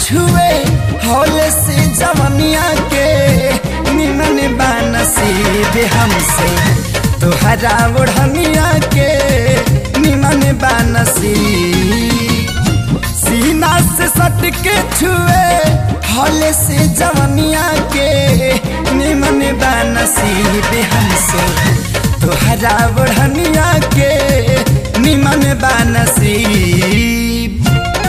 छुए हौले से जवनिया के निमन बानसीब हमसे तोहरा ओढ़निया के निमन बानसीब सीना से सट के छुए हौले से जवनिया के निमन बानसीब हमसे तोहरा ओढ़निया के निमन बानसीब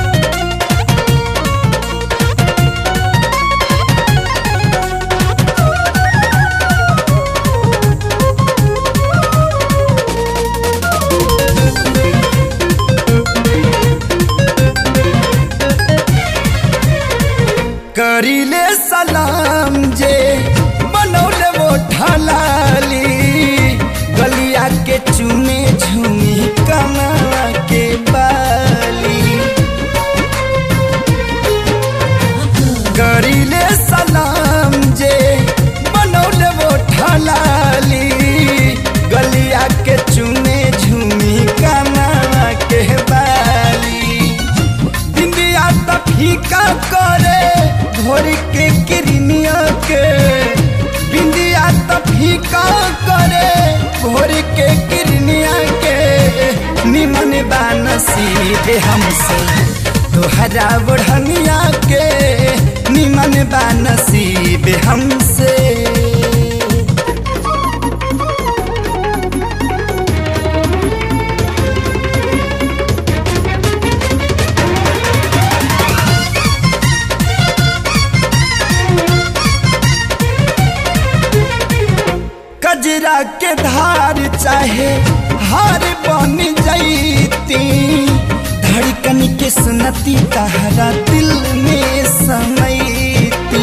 करीले सलाम जे बनौले वो ढलाली गलिया के चुने झुमी कमा के बाली करीले सलाम जे बनौले वो ढलाली गलिया के चुने झुमी कमा के बाली बिंदिया त फीका करे भोर के किरनिया के बिंदिया त फीका करे भोर के किरनिया के निमन बानसीब हमसे तोहरा बढ़निया के निमन बानसीब हमसे कजरा के धार चाहे हार बन जैती धड़कन के सुनती तहरा दिल में समैती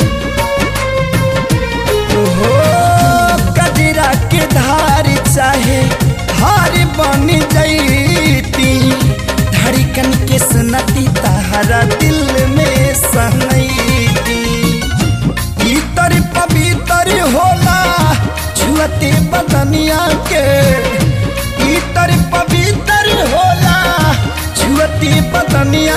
ओहो कजरा के धार चाहे हार बन जैती धड़कन के सुनती तहरा दिल में समैती इतर पवित्र होला छुअते बदनिया के इतर पवित्र होला छुअते बदनिया